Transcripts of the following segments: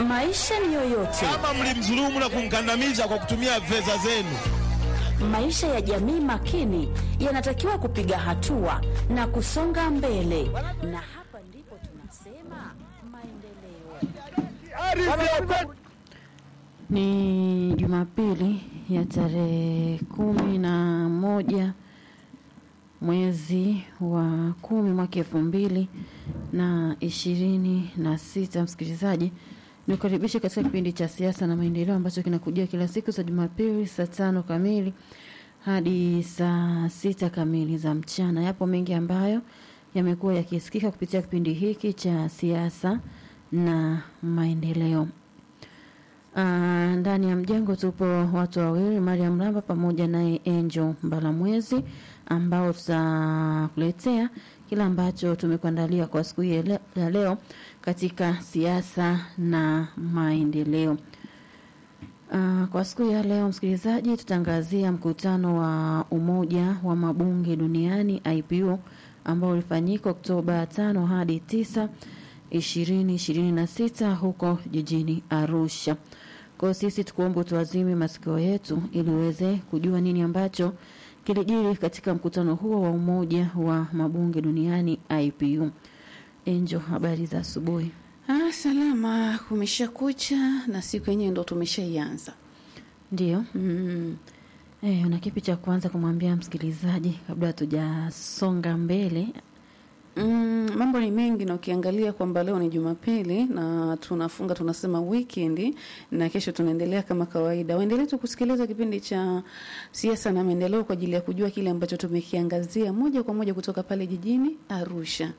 Maisha ni yoyote, kama mlimdhulumu na kumkandamiza kwa kutumia fedha zenu. maisha ya jamii makini yanatakiwa kupiga hatua na kusonga mbele, na hapa ndipo tunasema maendeleo. Ni Jumapili ya tarehe kumi na moja mwezi wa kumi mwaka elfu mbili na ishirini na sita. Msikilizaji, nikukaribishe katika kipindi cha siasa na maendeleo ambacho kinakujia kila siku za Jumapili saa tano kamili hadi saa sita kamili za mchana. Yapo mengi ambayo yamekuwa yakisikika kupitia kipindi hiki cha siasa na maendeleo. Ah, ndani ya mjengo tupo watu wawili, Mariam Ramba pamoja naye Angel Mbalamwezi, ambao tutakuletea kile ambacho tumekuandalia kwa siku hii ya le- ya leo katika siasa na maendeleo. Uh, kwa siku ya leo msikilizaji, tutaangazia mkutano wa Umoja wa Mabunge Duniani IPU ambao ulifanyika Oktoba tano hadi tisa ishirini ishirini na sita huko jijini Arusha. Kwa hiyo sisi tukuombe tuwazime masikio yetu ili uweze kujua nini ambacho kilijiri katika mkutano huo wa Umoja wa Mabunge Duniani IPU. Enjo, habari za asubuhi. Ah, salama, kumesha kucha na siku yenyewe ndo tumeshaianza. Ndio. Mm. Eh, una kipi cha kwanza kumwambia msikilizaji kabla hatujasonga mbele? Mm, mambo ni mengi na ukiangalia kwamba leo ni Jumapili na tunafunga tunasema weekend na kesho tunaendelea kama kawaida. Waendelee tu kusikiliza kipindi cha siasa na maendeleo kwa ajili ya kujua kile ambacho tumekiangazia moja kwa moja kutoka pale jijini Arusha.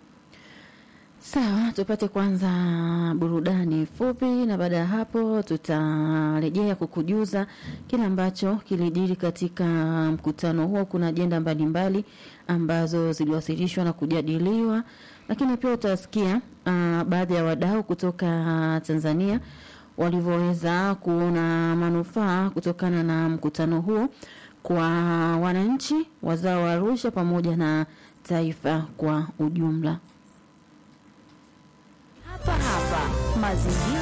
Sawa, tupate kwanza burudani fupi, na baada ya hapo tutarejea kukujuza kile ambacho kilijiri katika mkutano huo. Kuna ajenda mbalimbali ambazo ziliwasilishwa na kujadiliwa, lakini pia utasikia uh, baadhi ya wadau kutoka Tanzania walivyoweza kuona manufaa kutokana na mkutano huo kwa wananchi, wazao wa Arusha pamoja na taifa kwa ujumla. Hapa hapa Mazingira